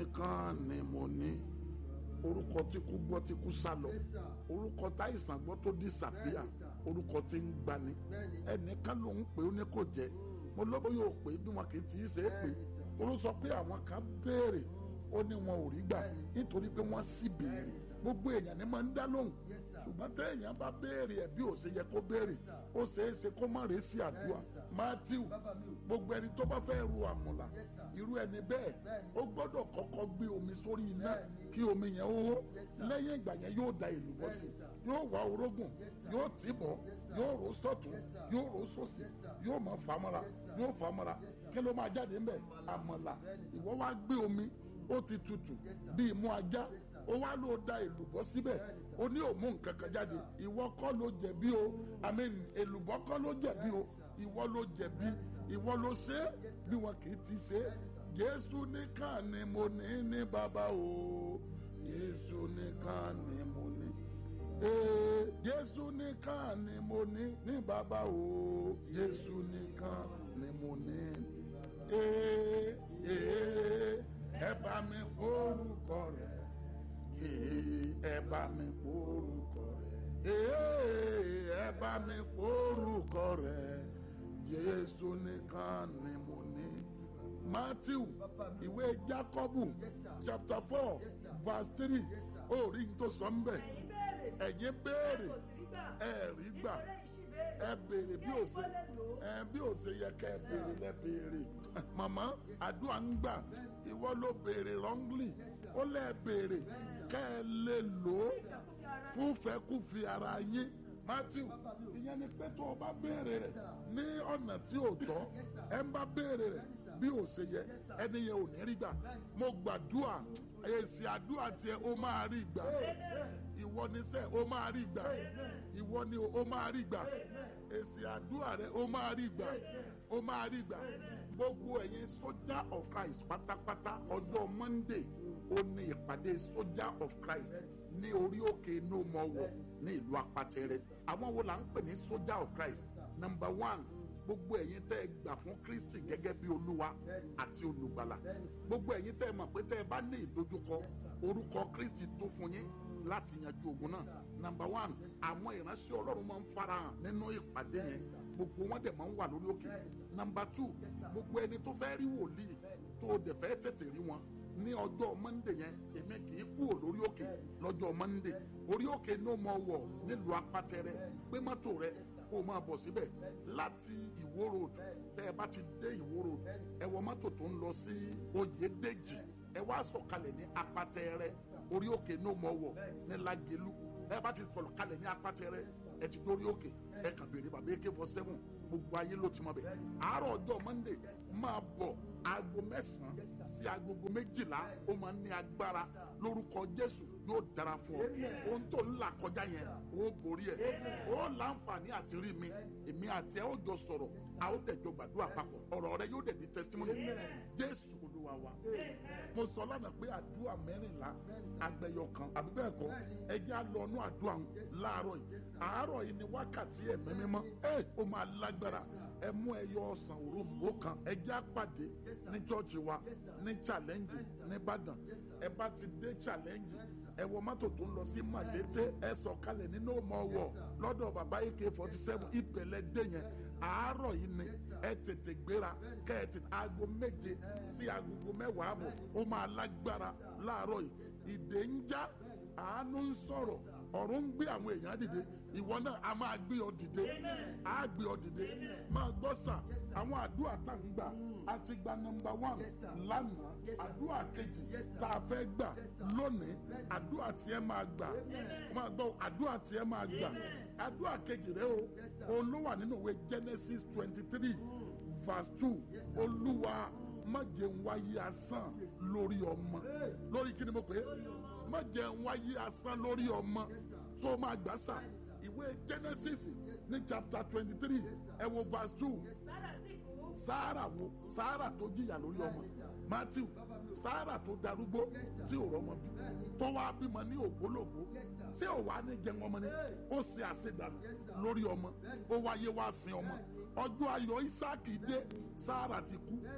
nìkan ni mo ní orúkọ tí kú gbọ́ tí kú sá lọ Yes, sir. orúkọ táìsàn gbọ́ tó disappear Bẹ́ẹ̀ni, sir. orúkọ tí ń gbani Bẹ́ẹ̀ni. ẹnìkan ló ń pè ó ní kò jẹ́ mo lọ́bọ̀ yóò pè é bí wọn kì í ti í ṣe é pè Bẹ́ẹ̀ni, sir. orú sọ pé àwọn kan béèrè ó ní wọn ò rí gbà Bẹ́ẹ̀ni. nítorí pé wọ́n sì béèrè Bẹ́ẹ̀ni, sir. gbogbo èèyàn ni máa ń dá lóhùn Yes, sir. ṣùgbọ́n téèyàn bá béèrè ẹ̀ bí ò ṣe yẹ kó béèrè Yes, sir. ó ṣeé ṣe kó má rèé sí àdúrà Bẹ́ẹ̀ni, sir. Matthew Bàbá mi o. gbogbo ẹni tó bá fẹ́ ru àmùlà Yes, sir. irú ẹni bẹ́ẹ̀ Bẹ́ẹ̀ni. ó gbọ́dọ̀ kọ́kọ́ gbé omi sórí iná Bẹ́ẹ̀ni. kí omi yẹn ó hó Yes, sir. lẹ́yìn ìgbà yẹn yóò da ìlú bọ́ sí Bẹ́ẹ̀ni, sir. yóò wá orógùn Yes, sir. yóò tì bọ̀ Yes, sir. yóò rò sọ́tún Yes, sir. yóò rò sósì Yes, sir. yóò mọ̀ fàmọ́ra Yes, sir. yóò fàmọ́ra Yes, sir. kí ló máa jáde ńbẹ̀ àmàlà Bẹ́ẹ̀ni, sir. ìwọ wá gbé omi ó ti tutù Yes, sir. bí imú ajá Yes, sir. ó wá ló da èlùbọ́ síbẹ̀ Bẹ́ẹ̀ni, sir. ó ní òmú nǹkan kan jáde ìwọ kọ́ ló jẹ̀bi o àmín èlùbọ́ kọ́ ló jẹ̀bi o ìwọ ló jẹ̀bi ìwọ ló ṣe é bí wọn kì í ti ṣe é Jésù nìkan ni mo ní ní bàbá o Jésù nìkan ni mo ní ee Jésù nìkan ni mo ní ní bàbá o Jésù nìkan ni mo ní ee ee ẹ bá mi orúkọ rẹ̀ ee ẹ bá mi orúkọ rẹ̀ ee ẹ bá mi orúkọ rẹ̀ Jésù nìkan ni mo ní Matthew ìwé Jákọ́bù Yes, sir. chapter four Yes, sir. verse three Yes, sir. ó rí n tó sọ ń bẹ̀ ẹ̀yin ẹ̀yin béèrè béèrè ẹ ẹ kò sí rí gbà rí gbà nítorí ẹ béèrè bí ó ṣe ẹ bí ó ṣe yẹ kẹ́ ẹ béèrè lẹ béèrè màmá àdúrà ń gbà ìwọ ló béèrè wrongly ó lẹ béèrè kẹ́ ẹ lè lò ó fún fẹ́kùfì ara yín Matthew ìyẹn ni pé tó o bá béèrè rẹ̀ ní ọ̀nà tí ò tọ́ ẹ ń bá béèrè rẹ̀ bí ó ṣe yẹ ẹni yẹn ò ní rí gbà mo gbàdúrà èsì àdúrà tiẹ̀ ó máa rí gbà ìwọ ni sẹ́ ó máa rí gbà ìwọ ni ó máa rí gbà èsì àdúrà rẹ ó máa rí gbà ó máa rí gbà gbogbo ẹ̀yin sójà of Christ pátápátá ọjọ́ Monday ó ní ìpàdé sójà of Christ ní orí òkè no more war ní ìlú apatẹrẹ àwọn wo là ń pè ní sójà of Christ number one gbogbo ẹ̀yin tẹ́ ẹ gbà fún Kristi gẹ́gẹ́ bí olúwa àti olùgbàlà gbogbo ẹ̀yin tẹ́ ẹ mọ̀ pé tẹ́ ẹ bá ní ìdojúkọ orúkọ Kristi tó fún yín láti yanjú ogun náà number one àwọn ìránṣẹ́ ọlọ́run máa ń farahàn nínú ìpàdé yẹn gbogbo wọn dẹ̀ máa ń wà lórí òkè number two gbogbo ẹni tó fẹ́ rí wòlíì tó o dẹ̀ fẹ́ tètè rí wọn ní ọjọ́ mọ́ndé yẹn èmi kì í kúrò lórí òkè lọ́jọ́ mọ́ndé orí òkè ní o mọ̀ wọ̀ nílùú apátẹrẹ gbé mọ́tò rẹ kó o máa bọ̀ síbẹ̀ láti ìwó road tẹ́ ẹ bá ti dé ìwó road ẹ wọ mọ́tò tó ń lọ sí oyèdèjì ẹ wá sọ̀kalẹ̀ ní apátẹrẹ orí òkè ní o mọ̀ wọ̀ ní lágẹ̀lú ẹ bá ti sọ̀rọ̀ kalẹ̀ ní apátẹrẹ ẹ ti dórí òkè ẹ kàn béèrè bàbá ak four seven gbogbo ayé ló ti mọ bẹ àárọ̀ ọjọ́ monday máa bọ̀ aago mẹ́sàn-án sí agogo méjìlá ó máa ń ní agbára lórúkọ jésù yóò dára fún ọ ohun tó ń là kọjá yẹn ó borí ẹ ó láǹfààní àti rí mi èmi àti ẹ ó jọ sọ̀rọ̀ a ó dẹ̀ jọ gbàdúrà papọ̀ ọ̀rọ̀ rẹ yóò dẹ̀ di testimony jésù olúwa wa mo sọ lánàá pé àdúrà mẹ́rìnlá agbẹyọ kan àbí bẹ́ẹ̀ kọ́ ẹ jẹ́ á lọ inú àdúrà ń láàárọ̀ yìí àárọ̀ yìí ni wákàtí ẹ̀mí mímọ́ ẹ ó máa lágbára ẹ mú ẹyọ ọsàn òrombó kan ẹ jẹ́ á pàdé ní chọ́ọ̀chì wa ní challenge nìbàdàn ẹ bá ti dé challenge ẹ wọ mọ́tò tó ń lọ sí màlété ẹ sọ̀kalẹ̀ nínú ọmọ ọwọ́ lọ́dọ̀ bàbá ak forty seven ìpẹ̀lẹ̀ dé yẹn àárọ̀ yìí ni ẹ tètè gbéra kẹ́ ẹ tètè aago méje sí agogo mẹ́wàá àbọ̀ ó máa lágbára láàárọ̀ yìí ìdè ń já àánú ń sọ̀rọ̀ ọ̀run ń gbé àwọn èèyàn dìde ìwọ náà a máa gbé ọ dìde a gbé ọ dìde máa gbọ́ sà àwọn àdúrà tá ń gbà a ti gba nọmba one lánàá àdúrà kejì tá a fẹ́ gbà lónìí àdúrà tiẹ̀ máa gbà máa gbọ́ àdúrà tiẹ̀ máa gbà àdúrà kejì rẹ o òun ló wà nínú ìwé Genesis twenty three verse two olúwa má jẹ́ n wáyé asán lórí ọmọ lórí kí ni mo pè é má jẹ́ n wáyé asán lórí ọmọ tó máa gbà sà ìwé Genesis ní chapter twenty three ẹ wo verse two sára sì kú sáárà wo sáárà tó jìyà lórí ọmọ matthew sáárà tó darúgbó tí ò rọmọ bí tó wá bímọ ní ògbólógbó ṣé ò wá ní jẹun ọmọ ni ó ṣe àṣedànù lórí ọmọ ó wáyé wá sin ọmọ ọjọ́ ayọ̀ isaac dé sáárà ti kú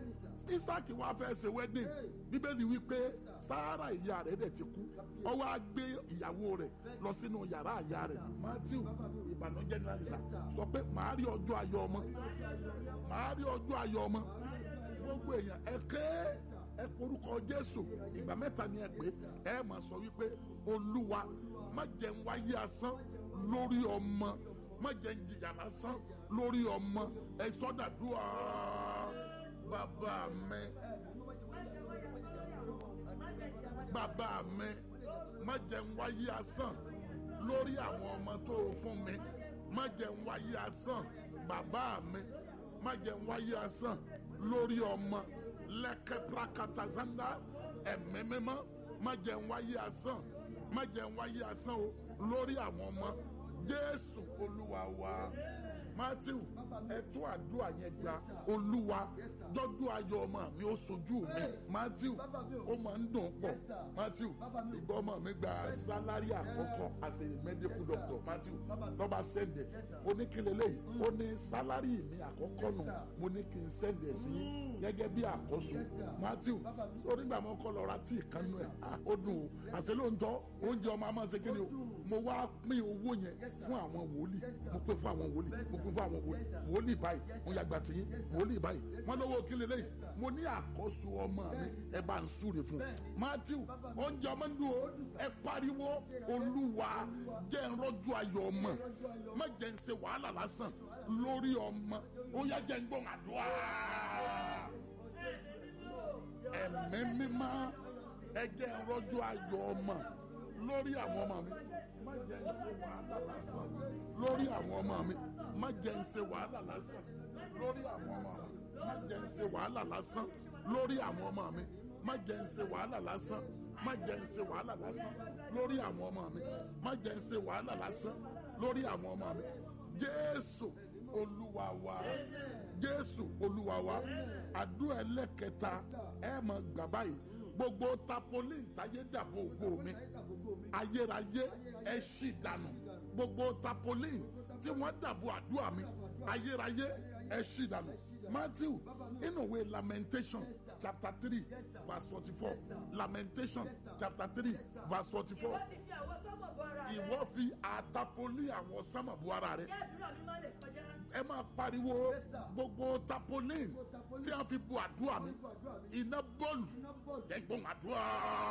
isaki wá fẹ́ ṣe wedding bíbélì wípé sáárà ìyá rẹ̀ dẹ̀ ti kú ó wá gbé ìyàwó rẹ̀ lọ sínú yàrá ìyá rẹ̀ matthew ìbànújẹ́ ní àyíṣà sọ pé màá rí ọjọ́ ayọ̀ ọmọ màá rí ọjọ́ ayọ̀ ọmọ gbogbo èèyàn ẹ ké ẹ porúkọ jésù ìgbà mẹ́ta ni ẹ pé ẹ máa sọ wípé olúwa má jẹ́ ń wáyé asán lórí ọmọ má jẹ́ ń jìyà lásán lórí ọmọ ẹ sọ́dàdúrà bàbá mi bàbá mi má jẹ́ ń wáyé asán lórí àwọn ọmọ tó o fún mi má jẹ́ ń wáyé asán bàbá mi má jẹ́ ń wáyé asán lórí ọmọ lẹ́kẹ́ prakatazanda ẹ̀mí mímọ́ má jẹ́ ń wáyé asán má jẹ́ ń wáyé asán o lórí àwọn ọmọ jésù olúwa wa matthew ẹtú àdúrà yẹn gba olúwa dọ́jú ayọ̀ ọmọ mi ó sojú mi matthew ó máa ń dùn pọ̀ matthew ìgbà ọmọ mi gba sálárì àkọ́kọ́ as a medical doctor matthew lọ́ba sẹ́ndẹ̀ ó ní kí lélẹ́yìí ó ní sálárì mi àkọ́kọ́ nù mo ní kí n sẹ́ndẹ̀ sí gẹ́gẹ́ bí àkóso matthew ó nígbà mo kọ́ lọ ra tíì kan nù ẹ̀ ó dùn o àṣẹ ló ń tọ́ oúnjẹ ọmọ àmọ́ ṣe kí ni o mo wá pín owó yẹn fún àwọn wòlíì mo pín fún àwọn wòlíì mo pín fún àwọn wòlíì wòlíì báyìí mo yàgbà tì yín wòlíì báyìí wọn lọ́wọ́ kí lélẹ́yìí mo ní àkóso ọmọ mi ẹ bá ń súre fún matthew oúnjẹ ọmọ ń dùn o ẹ pariwo olúwa jẹ́ ń rọ́jú ayọ̀ ọmọ má jẹ́ ń ṣe wàhálà lásán lórí ọmọ ó yá jẹ́ ń gbọ́n àdúrà ẹ̀mí mímọ́ ẹ jẹ́ ń rọ́jú ayọ̀ ọmọ lórí àwọn ọmọ mi má jẹ́ ń ṣe wàhálà lásán lórí àwọn ọmọ mi má jẹ́ ń ṣe wàhálà lásán lórí àwọn ọmọ mi má jẹ́ ń ṣe wàhálà lásán lórí àwọn ọmọ mi má jẹ́ ń ṣe wàhálà lásán má jẹ́ ń ṣe wàhálà lásán lórí àwọn ọmọ mi má jẹ́ ń ṣe wàhálà lásán lórí àwọn ọmọ mi jésù olúwa wa jésù olúwa wa àdúrà ẹlẹ́kẹta ẹ máa gbà báyìí gbogbo tapolin táyé dàbò ògo mi ayérayé ẹ ṣì dànù gbogbo tapolin tí wọ́n dàbò àdúrà mi ayérayé ẹ ṣì dànù matthew inú ìwé lamentation chapter three verse forty-four lamentation chapter three verse forty-four Wọ́n ti fi àwọn sọ́mọ̀ bọ ara rẹ̀. ìwọ fi àtàpolí àwọn sánmà bu ara rẹ Kí àdúrà mi má lè kọjá. ẹ máa pariwo gbogbo tapolin tí a fi bu àdúrà mi iná bọ́ọ̀lù ẹgbọ́n àdúrà.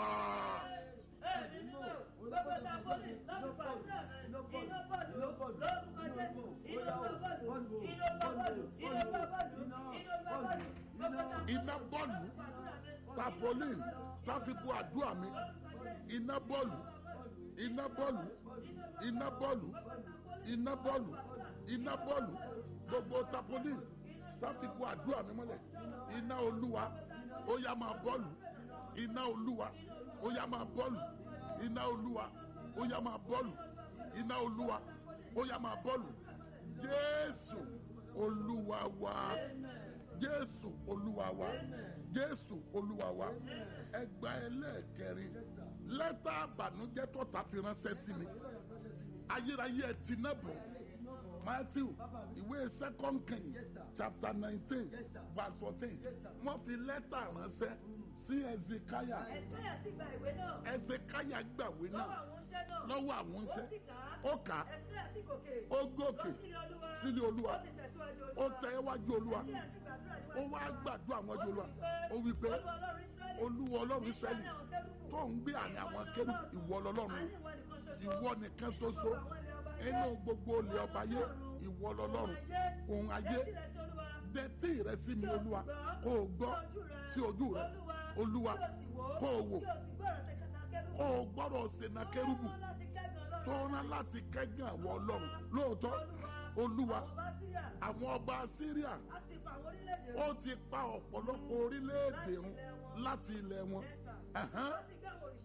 Ẹ̀mí mímọ́, gbogbo tapoli lórúkọ àdúrà rẹ̀. Iná bọ́ọ̀lù lórúkọ Jésù. Iná bọ́ọ̀lù, iná bọ́ọ̀lù, iná bọ́ọ̀lù, iná bọ́ọ̀lù. Gbogbo tapoli iná bọ́ọ̀lù tapolin tá a fi bu àdúrà mi iná bọ́ọ̀lù iná bọ́ọ̀lù iná bọ́ọ̀lù iná bọ́ọ̀lù iná bọ́ọ̀lù gbogbo tapolin tá a fi bu àdúrà mi mọ́lẹ̀ iná olúwa ó yá máa bọ́ọ̀lù iná olúwa ó yá máa bọ́ọ̀lù iná olúwa ó yá máa bọ́ọ̀lù iná olúwa ó yá máa bọ́ọ̀lù jésù olúwa wa jésù olúwa wa jésù olúwa wa ẹgbà ẹlẹ́ẹ̀kẹrin lẹ́tà àbànújẹ́ tọ́ta fi ránṣẹ́ sí mi ayérayé ẹ ti náà bọ̀ matthew ìwé second king chapter nineteen verse fourteen wọ́n fi lẹ́tà ránṣẹ́ sí ezekiah Ẹ̀sáyà sì gba ìwé náà. ezekiah gbàwé Lọ́wọ́ náà àwọn oúnjẹ náà. lọ́wọ́ àwọn Ó oúnṣẹ́ sì kà á. ó kà á Ẹ̀sáyà sì gòkè. ó gòkè sílé olúwa Ó sì tẹ̀síwájú ó olúwa. tẹ iwájú olúwa Ẹ̀sáyà sì gbàdúrà ó níwájú wá Olúwa. gbàdúrà àwọn ọjọ́ olúwa ó Ó wí pé Olúwa Ọlọ́run olúwa ọlọ́run Ísírẹ́lì. israẹli Ní àwọn kérúbù. tó ń gbé àárín àwọn kérú ìwọ lọ́lọ́run Àní ìwọ nìkan ṣoṣo. ìwọ nìkan ṣoṣo inú gbogbo olè ọba yé ìwọ lọ́lọ́run ohun ayé dẹ́tí rẹ sí mi olúwa kó o gbọ́ sí ojú rẹ olúwa kó o wò kó o gbọ́dọ̀ sèna kérúbù tó rán láti kẹ́gàn àwọn ọlọ́run lóòótọ́ olúwa àwọn ọba síríà ó ti pa ọ̀pọ̀lọpọ̀ orílẹ̀-èdè run láti ilẹ̀ wọn Ẹ̀hán.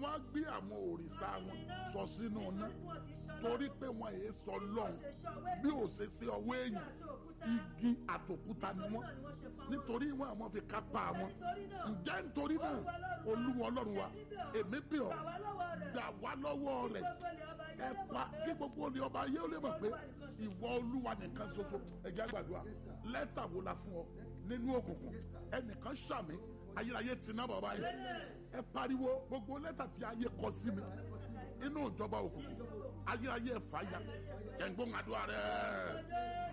wọ́n á gbé àwọn òrìṣà wọn sọ sínú iná torí pé wọn èé sọ lọ́hùn bí ò ṣe sí ọwọ́ èèyàn igi àtòkúta ni wọ́n nítorí wọn àwọn fi kápá wọn ǹjẹ́ nítorí náà olúwa ọlọ́run wa èmi bí ọ gbà wá lọ́wọ́ rẹ̀ ẹ pa kí gbogbo olè ọba ayé ó lè mọ̀ pé ìwọ olúwa nìkan ṣoṣo ẹ̀jẹ̀ àgbàdua lẹ́tà wo la fún ọ nínú òkùnkùn ẹnìkan ṣàmì ayérayé ti ná bàbá yìí ẹ pariwo gbogbo lẹ́tà tí ayé kọ sí mi inú ìjọba òkùnkùn ayérayé ẹ fàáya ẹ̀ ń gbóhùn àdúrà rẹ̀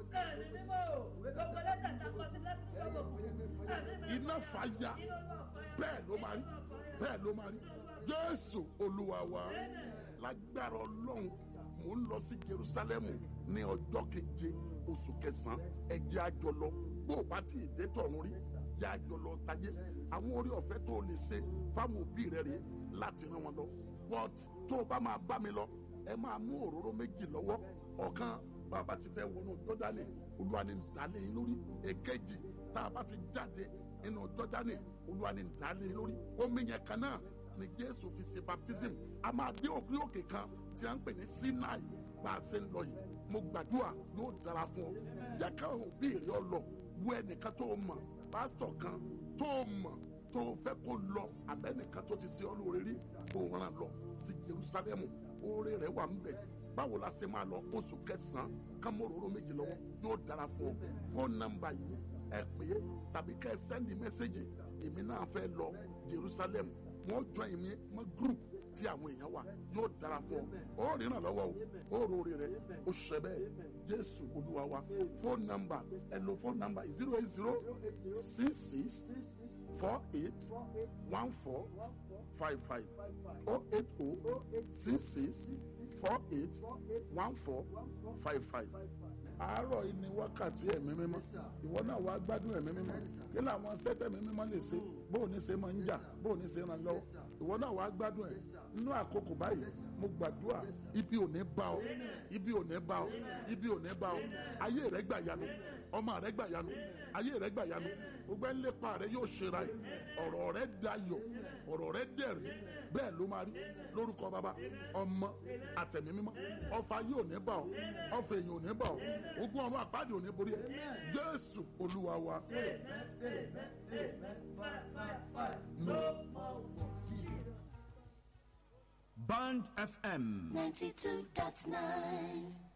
iná fàáya bẹ́ẹ̀ ló máa rí bẹ́ẹ̀ ló máa rí jésù olúwa wa lágbára ọlọ́run mò ń lọ sí jerusalemu ní ọjọ́ keje oṣù kẹsàn-án ẹ jẹ́ a jọ lọ bó o bá ti dé tọ̀run rí yá a jọ lọ tajé àwọn orí ọ̀fẹ́ tó o lè ṣe fáwọn òbí rẹ rèé láti rán wọn lọ but tó o bá máa bá mi lọ ẹ máa mú òróró méjì lọ́wọ́ ọ̀kan bàbá ti fẹ́ wọnú jọ́dánì olúwa ni dálé yín lórí èkejì tá a bá ti jáde nínú jọ́dánì olúwa ni dálé yín lórí omi yẹn kan náà ni jésù fi ṣe baptism a máa dé òkè òkè kan tí a ń pè ní sinai bá a ṣe ń lọ yìí mo gbàdúrà yóò dára fún ọ yẹ káwọn òbí rẹ ọ lọ wo ẹnìkan tó mọ̀ pásítọ̀ kan tó mọ̀ tó fẹ́ kó lọ abẹ́nìkan tó ti ṣe ọ lóore rí tó ràn lọ sí jerusalemu oore rẹ wà ń bẹ báwo la ṣe máa lọ oṣù kẹsàn-án kámọ́ròró méjì lọ́wọ́ yóò dára fún ọ fóònù nọ́mbà yìí ẹ pè é tàbí kẹ́ ẹ sẹ́ndì mẹ́sẹ́gì èmi náà fẹ́ lọ jerusalem wọ́n jọ èmi mọ́ group tí àwọn èèyàn wà yóò dára fún ọ ó rìnnà lọ́wọ́ o ó rori rẹ ó ṣẹ bẹ́ẹ̀ jésù olúwa wa fóònù nọ́mbà ẹ lo fóònù nọ́mbà zero eight zero six six four eight one four five five oh eight oh six six four eight one four five five. àárọ̀ yìí ni wákàtí ẹ̀mí mímọ́ ìwọ náà wàá gbádùn ẹ̀mí mímọ́ kí làwọn sẹ́tẹ̀mí mímọ́ lè ṣe bó o ní ṣe máa ń jà bó o ní ṣe ràn lọ́wọ́ ìwọ náà wàá gbádùn ẹ̀ nínú àkókò báyìí mo gbàdúrà ibi ò ní bá ọ ibi ò ní bá ọ ibi ò ní bá ọ ayé rẹ gbà yanu ọmọ rẹ gbà yanu ayé rẹ gbà yanu gbogbo ẹ̀ ń lépa rẹ yóò ṣera ẹ̀ ọ̀rọ̀ rẹ dayọ̀ ọ̀rọ̀ rẹ dẹ̀rẹ̀ bẹ́ẹ̀ ló máa rí lórúkọ bàbá ọmọ àtẹ̀mí mímọ́ ọfà yóò ní bá ọ ọfà èèyàn ò ní bá ọ ogun ọ̀run àpáàdé ò ní borí ẹ jésù olúwa wa. Band FM. 92.9